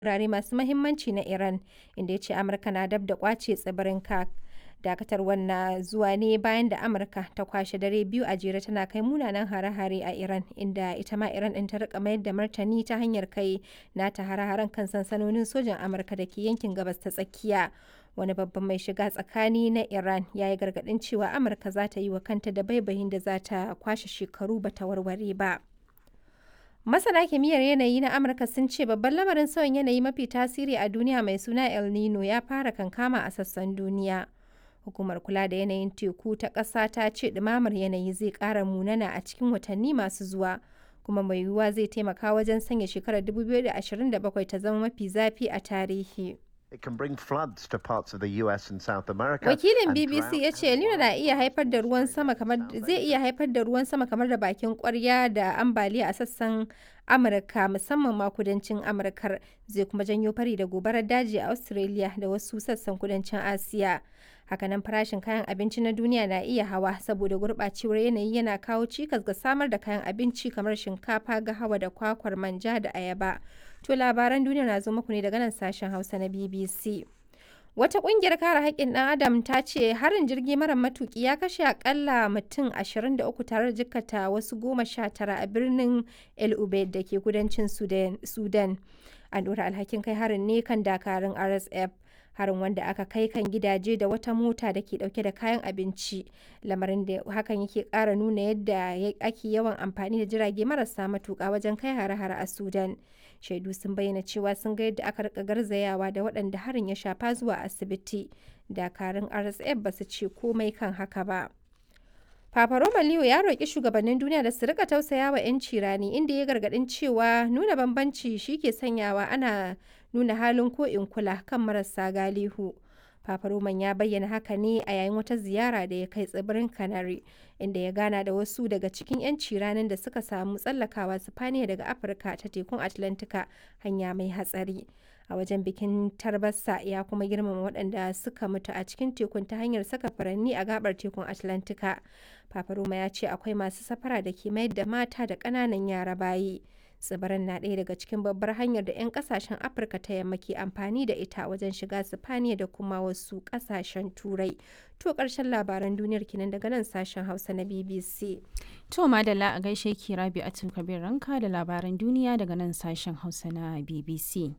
wurare masu mahimmanci na Iran, inda ya ce Amurka na dab da ƙwace tsibirin Kurk. Dakatarwar na zuwa ne bayan da Amurka ta kwashe dare biyu a jere tana kai munanan hare-hare a Iran, inda ita ma Iran ɗin ta rika mayar da martani ta hanyar kai nata hare-haren kan sansanonin sojan Amurka da ke yankin Gabas ta Tsakiya. Wani babban mai shiga tsakani na Iran ya yi gargaɗin cewa Amurka za ta yi wa kanta da baibayin da za ta kwashe shekaru ba ta warware ba. Masana kimiyyar yanayi na Amurka sun ce babban lamarin sauyin yanayi mafi tasiri a duniya mai suna El Nino ya fara kankama a sassan duniya. Hukumar kula da yanayin teku ta ƙasa ta ce ɗumamar yanayi zai ƙara munana a cikin watanni masu zuwa, kuma mai yiwuwa zai taimaka wajen sanya shekarar 2027 ta zama mafi zafi a tarihi. It can bring floods to parts of the US and South America. Wakilin and BBC drought ya ce El Nino na iya haifar da ruwan sama kamar zai iya haifar da ruwan sama kamar da bakin kwarya da ambaliya a sassan Amurka musamman ma kudancin Amurkar zai kuma janyo fari da gobarar daji a Australia da wasu sassan kudancin Asiya. Hakanan farashin kayan abinci na duniya na iya hawa saboda gurɓacewar yanayi yana kawo cikas ga samar da kayan abinci kamar shinkafa, gahawa da kwakwar manja da ayaba. To labaran duniya na zo muku ne daga nan sashen Hausa na BBC. Wata ƙungiyar kare haƙƙin ɗan Adam ta ce harin jirgi mara matuƙi ya kashe akalla mutum 23 tare da jikkata wasu goma sha tara a birnin El Ubaid da ke kudancin Sudan. An ɗora alhakin kai harin ne kan dakarun RSF. Harin wanda aka kai kan gidaje da wata mota da ke ɗauke da kayan abinci. Lamarin da hakan yake ƙara nuna yadda ake yawan amfani da jirage marasa matuƙa wajen kai hare-hare a Sudan. shaidu sun bayyana cewa sun ga yadda aka rika garzayawa da waɗanda harin ya shafa zuwa asibiti dakarun rsf ba su ce komai kan haka ba Papa Roma Leo ya roƙi shugabannin duniya da su rika tausaya wa 'yanci rani inda ya gargaɗin cewa nuna bambanci shi ke sanyawa ana nuna halin ko in kula kan marasa galihu. Papa Roman ya bayyana haka ne a yayin wata ziyara da ya kai tsibirin Canary, inda ya gana da wasu daga cikin 'yanci ranar da suka samu tsallakawa Sifaniya daga Afirka ta tekun Atlantika hanya mai hatsari. A wajen bikin tarbasa ya kuma girmama waɗanda suka mutu a cikin tekun ta hanyar saka furanni a gabar tekun Atlantika. Papa Roma ya ce akwai masu safara da ke mayar da mata da ƙananan yara bayi. tsibirin na ɗaya daga cikin babbar hanyar da 'yan kasashen afirka ta yamma ke amfani da ita wajen shiga sifaniya da kuma wasu kasashen turai to ƙarshen labaran duniyar kinan daga nan sashen hausa na bbc To madalla a gaishe ki rabi a kabir ranka da labaran duniya daga nan sashen hausa na BBC.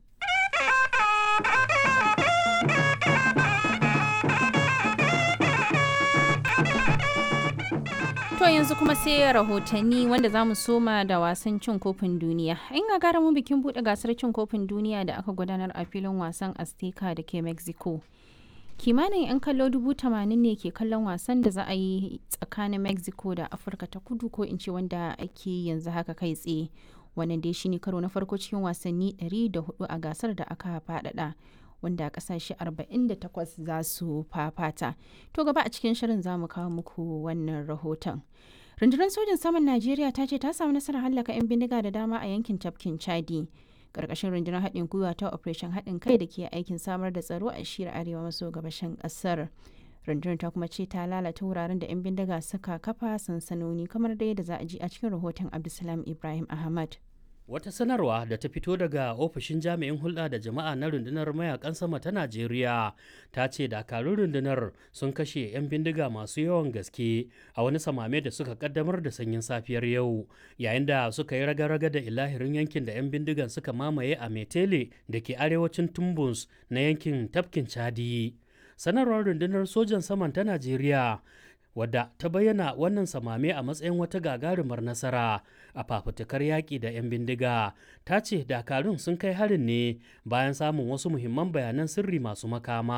To yanzu kuma sai rahotanni wanda za mu soma da wasan cin kofin duniya. In ga gara mu bikin buɗe gasar cin kofin duniya da aka gudanar a filin wasan Azteca da ke Mexico. Kimanin 'yan kallo dubu tamanin ne ke kallon wasan da za a yi tsakanin Mexico da Afirka ta kudu ko in ce wanda ake yanzu haka kai tsaye. Wannan dai shine karo na farko cikin wasanni 104 a gasar da aka faɗaɗa. wanda kasashe 48 za su fafata. To gaba a cikin shirin za mu kawo muku wannan rahoton. Rundunar sojin saman Najeriya ta ce ta samu nasarar hallaka 'yan bindiga da dama a yankin tafkin Chadi. Karkashin rundunar haɗin gwiwa ta Operation haɗin kai da ke aikin samar da tsaro a shiyar arewa maso gabashin ƙasar. Rundunar ta kuma ce ta lalata wuraren da 'yan bindiga suka kafa sansanoni kamar da yadda za a ji a cikin rahoton Abdulsalam Ibrahim Ahmad. Wata sanarwa da ta fito daga ofishin jami'in hulɗa da jama'a na rundunar mayakan sama ta Najeriya ta ce dakarun rundunar sun kashe 'yan bindiga masu yawan gaske a wani samame da suka kaddamar da sanyin safiyar yau yayin da suka yi raga-raga da ilahirin yankin da 'yan bindigan suka mamaye a Metele da ke arewacin Tumbus na yankin tafkin Chadi. Sanarwar rundunar sojan saman ta Najeriya wadda ta bayyana wannan samame a matsayin wata gagarumar nasara a fafutukar yaƙi da 'yan bindiga ta ce dakarun sun kai harin ne bayan samun wasu muhimman bayanan sirri masu makama